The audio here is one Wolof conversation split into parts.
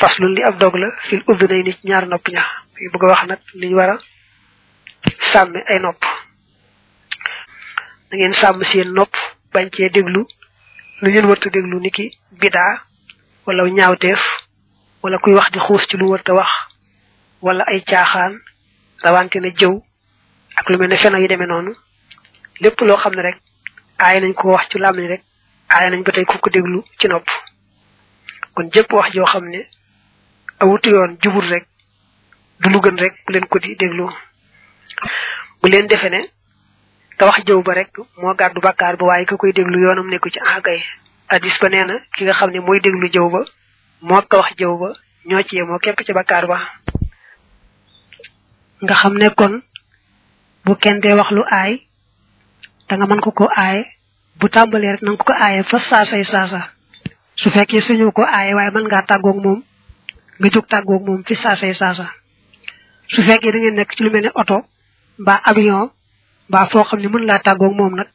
faslun li ab dog la fil uddunay ni ñaar nopp ña yu bëgg a wax nag liñ war a sàmme ay nopp da ngeen sàmm seen nopp bañ cee déglu lu ngeen warta déglu niki bidaa wala ñaawteef wala kuy wax di xuus ci lu warta wax wala ay caaxaan rawante na jëw ak lu mel ne feno yi demee noonu lépp loo xam ne rek aay nañ ko wax ci làmmiñ rek aay nañ ba tey ku ko déglu ci nopp kon jëpp wax joo xam ne awutu yoon jubul rek du lu gën rek bu leen ko di déglu bu leen defe ne ka wax jëw ba rek moo gàddu bakkaar ba waaye ka koy déglu yoonam nekku ci agay hadis ba nee na ki nga xam ne mooy déglu jëw ba moo ka wax jëw ba ñoo ci yemoo képp ci bakkaar ba nga xam ne kon bu kenn dee wax lu aay da nga mën ko ko aaye bu tàmbalee rek nanga ko ko aaye fa saasay saasa su fekkee sañoo ko aaye waaye mën ngaa tàggoog moom nga jóg tàggoog moom fi saasay saasa su fekkee da ngeen nekk ci lu mel ne oto mbaa avion mbaa foo xam ne mën laa tàggoog moom nag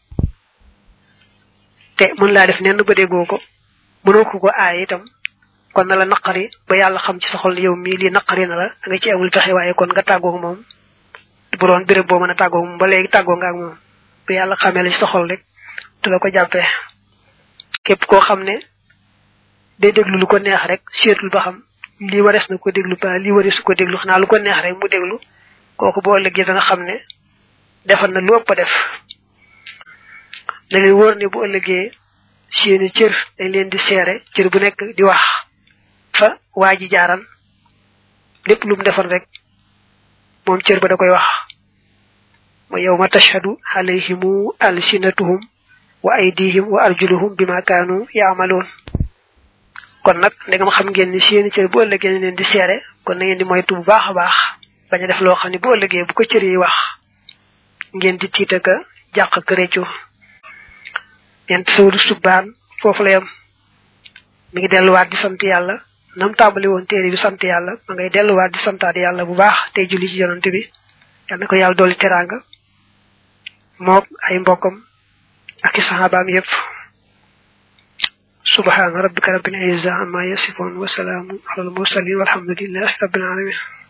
te mën laa def nenn ba déggoo ko mënoo ko ko aaye itam kon na la naqari ba yàlla xam ci sa xol yow mii lii naqari na la da nga ci amul pexe waaye kon nga tàggoog moom bu doon béréb boo mën a tàggoog moom ba léegi tàggoo nga ak moom ba yàlla xamee la ci sa xol rek te la ko jàppee képp koo xam ne day déglu lu ko neex rek seetul ba xam lii warees na ko déglu ba lii warees ko déglu xanaa lu ko neex rek mu déglu kooku boo ëllëgee da nga xam ne defal na lu ëpp a def da leen wóor ne bu ëllëgee seeni cër dañ leen di seere cër bu nekk di wax fa waa ji jaaran lépp lu mu defal rek moom cër ba da koy wax wa yawma tashhadu alayhimu alsinatuhum wa aydihim wa arjuluhum bima kaanu yaamaloon kon nag ndegam xam ngeen ni seeni cër bu ëllëgee leen di seere kon na ngeen di moytu bu baax a baax bañ a def loo xam ne bu ëllëgee bu ko cër yi wax ngeen di tiita ka jàq ka réccu ñent sawdu subbaan foofu la yam mi ngi delluwaat di sant yàlla nam tàmbali woon téere bi sant yàlla ma ngay delluwaat di santaat yàlla bu baax tey julli ci yonante bi yal na ko yàlla dolli teraanga mook ay mbokkam ak i saxaabaam yépp subhaana rabbika rabbil izza amma yasifun wa salaamun alal mursalin walhamdulillahi rabbil alamin